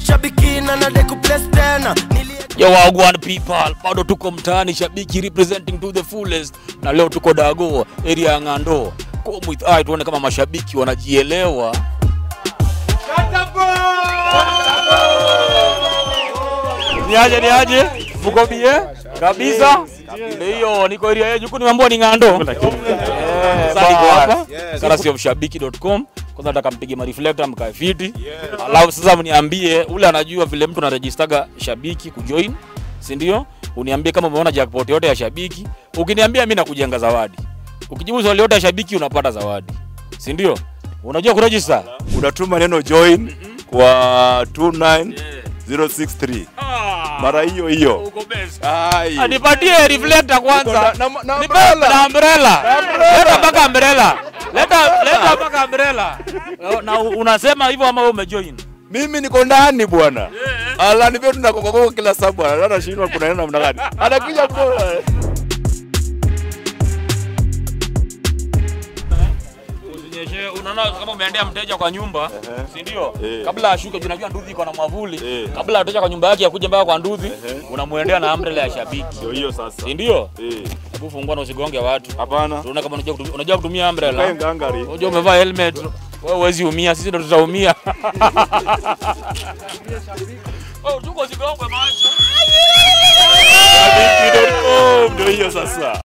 shabiki na nade kuplace tena Nilie Yo wagwan people, bado tuko mtaani shabiki representing to the fullest, na leo tuko Dago area ya Ng'ando. Come with eye tuone kama mashabiki wanajielewa. Niaje niaje? Mko bie? Kabisa? Ndio hiyo niko area yenu. Huku nimeambiwa ni Ng'ando. Eh, sasa niko hapa. Karasiofshabiki.com. Kwanza nataka mpige ma reflector mkae fiti. Alafu sasa mniambie ule anajua vile mtu anaregistaga shabiki kujoin, si ndio? Uniambie kama umeona jackpot yote ya shabiki. Ukiniambia mimi nakujenga zawadi. Ukijibu swali yote ya shabiki unapata zawadi. Si ndio? Unajua kuregister? unatuma neno join kwa 29063 mara hiyo hiyo. Uko best. Ai. Anipatie reflector kwanza. Na- na- na Nipe umbrella. na umbrella. Leta mpaka umbrella. Leta leta mpaka umbrella. Na unasema hivyo ama wewe umejoin? Mimi niko ndani bwana. Ala nivyo tunakokoko kila saa bwana. Hata shindwa kuna neno namna gani. Anakuja bwana. Usinyeshe, unaona kama umeendea mteja kwa nyumba, si ndio? Eh. Kabla ashuke, tunajua nduthi iko na mwavuli. Eh. Kabla atoka kwa nyumba yake akuje mpaka kwa nduthi, unamuendea na umbrella ya shabiki, Ndio hiyo sasa. si ndio? Eh. Hebu fungua na usigonge watu. Hapana. Tuone kama unajua kutumia, unajua kutumia Kae umbrella. ngangari. Unajua umevaa helmet. Wewe huwezi umia, sisi ndo tutaumia. Oh, tuko zigongwe macho. Shabiki.com, Ndio hiyo sasa.